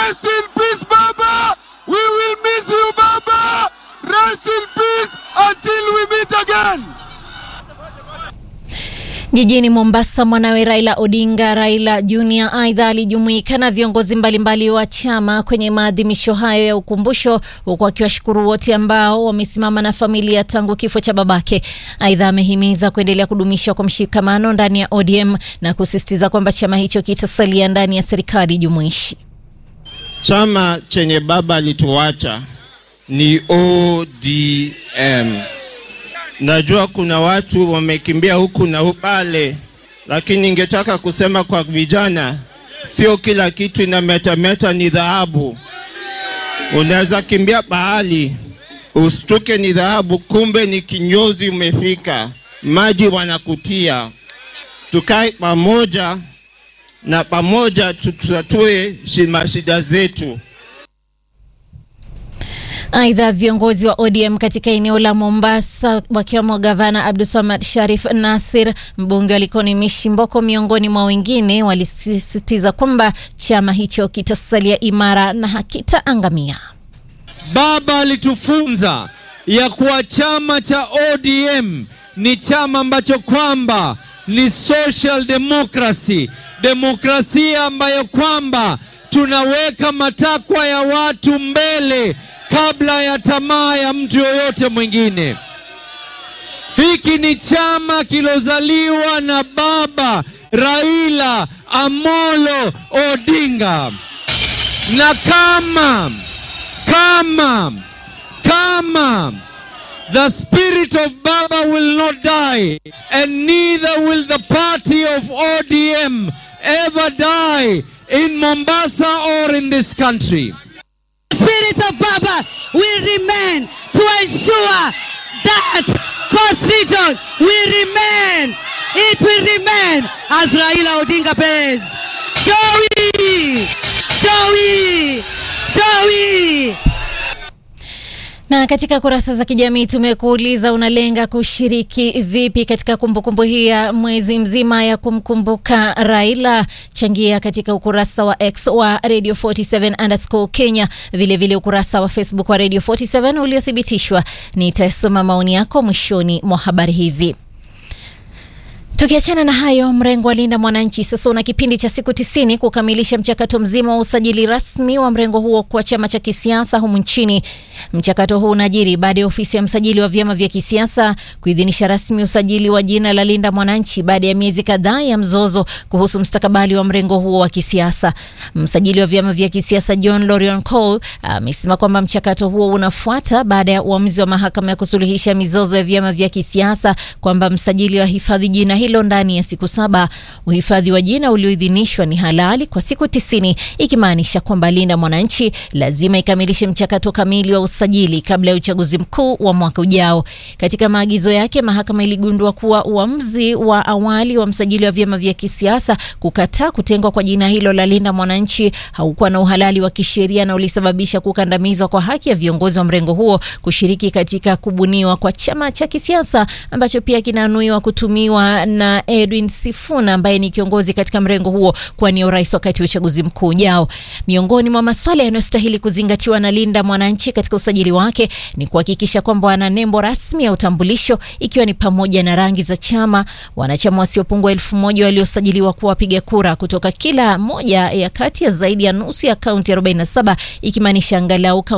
Rest in peace, Baba. We will miss you, Baba. Rest in peace until we meet again. Jijini Mombasa, mwanawe Raila Odinga, Raila Junior, aidha alijumuika na viongozi mbalimbali wa chama kwenye maadhimisho hayo ya ukumbusho, huku akiwashukuru wote ambao wamesimama na familia tangu kifo cha babake. Aidha amehimiza kuendelea kudumisha kwa mshikamano ndani ya ODM na kusisitiza kwamba chama hicho kitasalia ndani ya serikali jumuishi. Chama chenye baba alituacha ni ODM. Najua kuna watu wamekimbia huku na pale, lakini ningetaka kusema kwa vijana, sio kila kitu inametameta ni dhahabu. Unaweza kimbia pahali ustuke ni dhahabu, kumbe ni kinyozi umefika, maji wanakutia. Tukae pamoja na pamoja tutatue mashida zetu. Aidha, viongozi wa ODM katika eneo la Mombasa wakiwemo gavana Abdulsamad Sharif Nasir, mbunge wa Likoni Mishi Mboko, miongoni mwa wengine, walisisitiza kwamba chama hicho kitasalia imara na hakitaangamia. Baba alitufunza ya kuwa chama cha ODM ni chama ambacho kwamba ni social democracy, demokrasia ambayo kwamba tunaweka matakwa ya watu mbele kabla ya tamaa ya mtu yoyote mwingine. Hiki ni chama kilozaliwa na baba Raila Amolo Odinga, na kama kama kama the spirit of Baba will not die and neither will the party of ODM ever die in Mombasa or in this country. spirit of Baba will remain to ensure that Coast Region will remain. It will remain as Raila Odinga Perez. Joey! Joey! Joey! Na katika kurasa za kijamii tumekuuliza unalenga kushiriki vipi katika kumbukumbu hii ya mwezi mzima ya kumkumbuka Raila? Changia katika ukurasa wa X wa Radio 47 underscore Kenya, vilevile vile ukurasa wa Facebook wa Radio 47 uliothibitishwa. Nitasoma maoni yako mwishoni mwa habari hizi. Tukiachana na hayo, mrengo wa Linda Mwananchi sasa una kipindi cha siku tisini kukamilisha mchakato mzima wa usajili rasmi wa mrengo huo kwa chama cha kisiasa humu nchini. Mchakato huu unajiri baada ya ofisi ya msajili wa vyama vya kisiasa kuidhinisha rasmi usajili wa jina la Linda Mwananchi baada ya miezi kadhaa ya mzozo kuhusu mustakabali wa mrengo huo wa kisiasa. Msajili wa vyama vya kisiasa John Lorion Cole amesema kwamba mchakato huo unafuata baada ya uamuzi wa mahakama ya kusuluhisha mizozo ya vyama vya kisiasa kwamba msajili wa hifadhi jina hilo ndani ya siku saba. Uhifadhi wa jina ulioidhinishwa ni halali kwa siku tisini, ikimaanisha kwamba Linda Mwananchi lazima ikamilishe mchakato kamili wa usajili kabla ya uchaguzi mkuu wa mwaka ujao. Katika maagizo yake, mahakama iligundua kuwa uamuzi wa awali wa msajili wa vyama vya kisiasa kukataa kutengwa kwa jina hilo la Linda Mwananchi haukuwa na uhalali wa kisheria na ulisababisha kukandamizwa kwa haki ya viongozi wa mrengo huo kushiriki katika kubuniwa kwa chama cha kisiasa ambacho pia kinanuiwa kutumiwa na Edwin Sifuna ambaye ni kiongozi katika mrengo huo kuwania urais wakati wa uchaguzi mkuu ujao. Miongoni mwa masuala yanayostahili kuzingatiwa na Linda Mwananchi katika usajili wake ni kuhakikisha kwamba wana nembo rasmi ya utambulisho ikiwa ni pamoja na rangi za chama, wanachama wasiopungua elfu moja waliosajiliwa kuwa wapiga kura kutoka kila moja ya kati ya zaidi ya nusu ya kaunti 47 ikimaanisha angalau